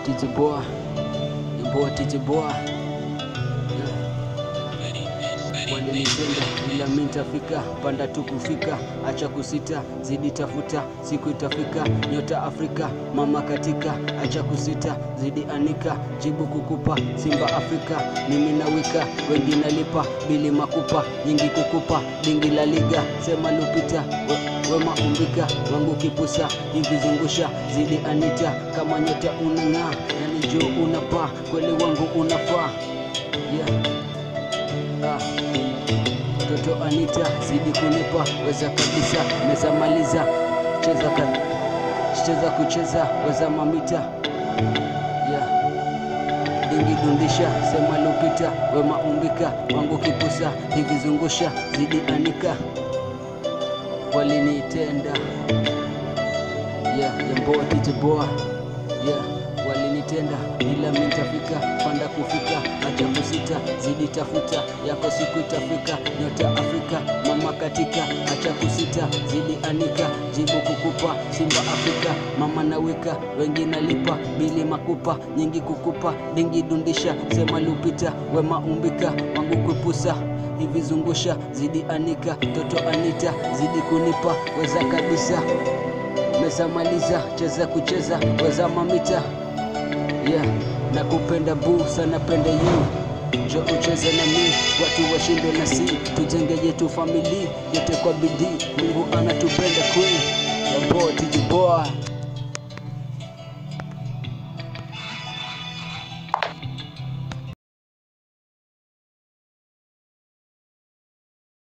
tijiboa imboa tijiboa walinitenda ila mi ntafika panda tu kufika acha kusita zidi tafuta siku itafika nyota afrika mama katika acha kusita zidi anika jibu kukupa simba afrika mimi nawika wengi nalipa bili makupa nyingi kukupa dingi la liga sema lupita we, wema umbika wangu kipusa hivi zungusha zidi anita kama nyota unang'aa yani juu unapaa kweli wangu unafaa yeah. ah. Toto Anita zidi kunipa weza kabisa meza maliza cheza ka, cheza kucheza weza mamita yeah. Dingi dundisha sema lupita wema umbika wangu kipusa hivi zungusha zidi anika walinitenda yeah, yamboa titiboa yeah walinitenda ila mintafika panda kufika acha kusita zidi tafuta yako siku itafika nyota afrika mama katika acha kusita zidi anika jibu kukupa simba afrika mama nawika wengi nalipa bili makupa nyingi kukupa dingi dundisha sema lupita wema umbika wangu kupusa hivi zungusha zidi anika toto anita zidi kunipa weza kabisa meza maliza cheza kucheza weza mamita yeah. na kupenda buu sana penda yu jo ucheze na mi watu washinde na si tujenge yetu famili yote kwa bidii mungu anatupenda kweli yaboa tijiboa